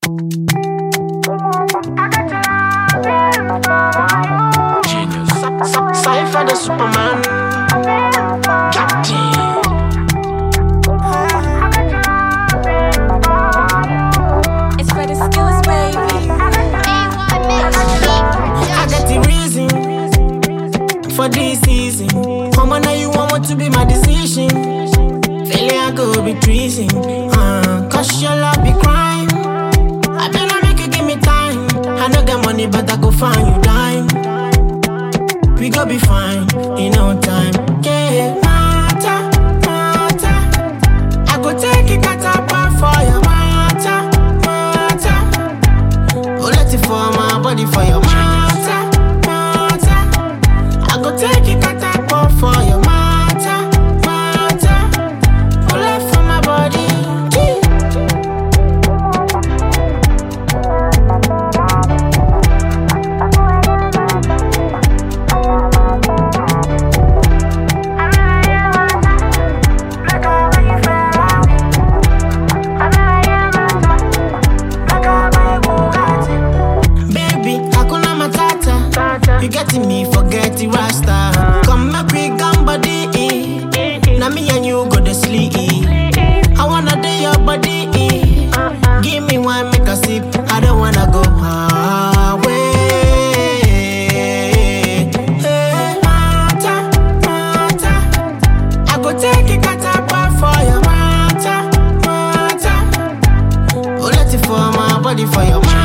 Genius. Cypher the Superman. Captain. It's for the skills, baby. I got the reason for this season. Come on, now you want what to be my decision. Failure go be treason. Uh, cause your love be crime. I better make you give me time. I no get money, but I go find you dime. We go be fine in no time. Yeah, matter, matter. I go take it cut apart for your matter, matter. Oh, let it for my body for your matter, matter. I go take it cut apart for your matter, matter. Oh, let for my body. Baby, hakuna matata. You getting me, forget the rasta. Come make we gum body. Now me and you go to sleep. I wanna do your body. Give me one, make a sip. I don't wanna go away. Hey, mata, mata. I go take it, cut apart for your mata, mata. Oh, let it for my body, for your mata.